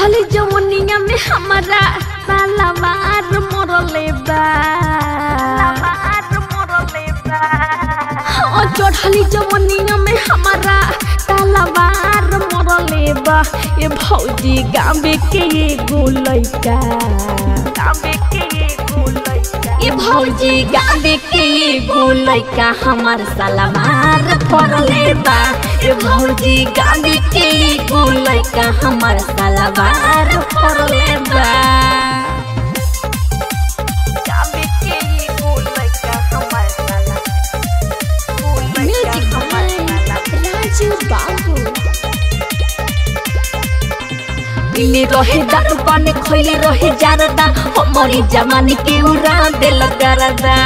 चढ़ली जवनिया में हमारा तलवार मरले बा हाँ, चढ़ली जवनिया में हमारा तलवार मरले बा ये भौजी गाँवे के एगो लइका ये भौजी गाँवे के एगो लइका हमार सलवार पड़ले बा ये भौजी गाँवे के एगो लइका हमार सलवार पड़ले बा म्यूजिक राजू बाबू पीले रहे दारू पानी खैले रहे जारदा हमारी जवानी के उड़ा दिल करदा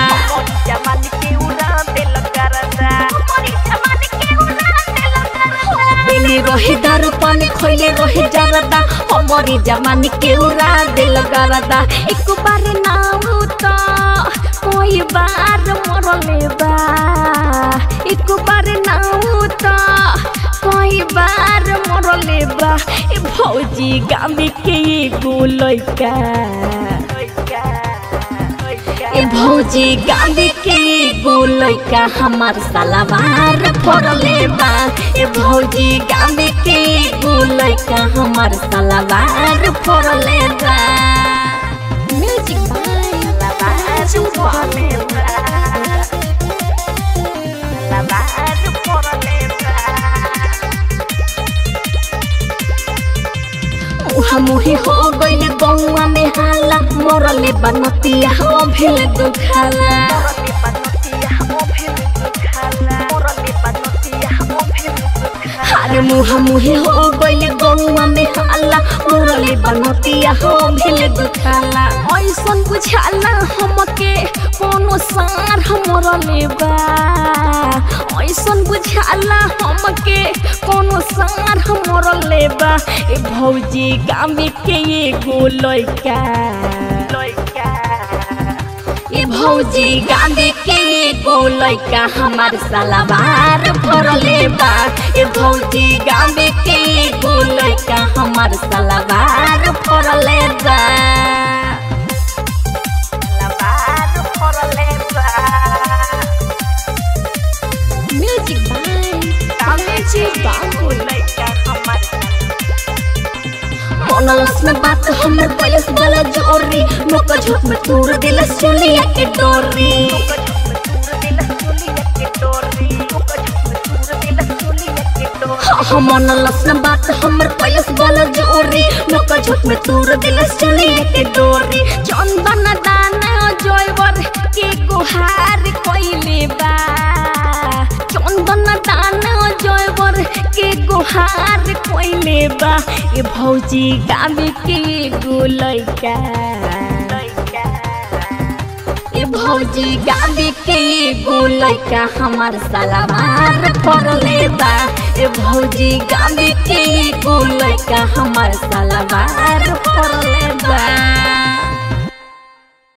पीले रहे दारू पानी खैले रहे जारदा हमारी जवानी के उड़ा दिल करदा एक बार नाम तो कोई बार मरले बा एक बार नाम तो कोई बार मरले बा ए भौजी गामी के एगो लइका ए भौजी गामी के एगो लइका हमार सलवार पड़ले बा ए भौजी गामी के एगो लइका हमार सलवार पड़ले बा म्यूजिक राजू मुहा मुही हो गइल गौआ में हाला मरले बनतिया हो भेल दुखाला अरे मुहा मुही हो गइल गौआ में हाला मरले बनतिया हो भेल दुखाला ऐसन बुझाला हमके कोनो सार मरले बा ऐसन बुझाला हमके कोनो सार मरले बा ए भौजी गामे के एगो लइका ए भौजी गामे के एगो लइका हमार सलवार भरले बा ए भौजी गामे के एगो लइका हमार सलवार भरले बा म्यूजिक बाबू मनलस में बात हमर पयस वाला जोरी नोक झोक में तोड़ दिलस चलिया के डोरी हाँ मनलस में बात हमर पयस वाला जोरी नोक झोक में तोड़ दिलस चलिया के डोरी चंदन दाना जोइवर के गुहार कोइले बा चंदन दाना जोइवर के गुहार कोइले बा ए भौजी गामे के एगो लइका ए भौजी गामे के एगो लइका हमार सलवार पड़ले बा ए भौजी गामे के एगो लइका हमार सलवार पड़ले बा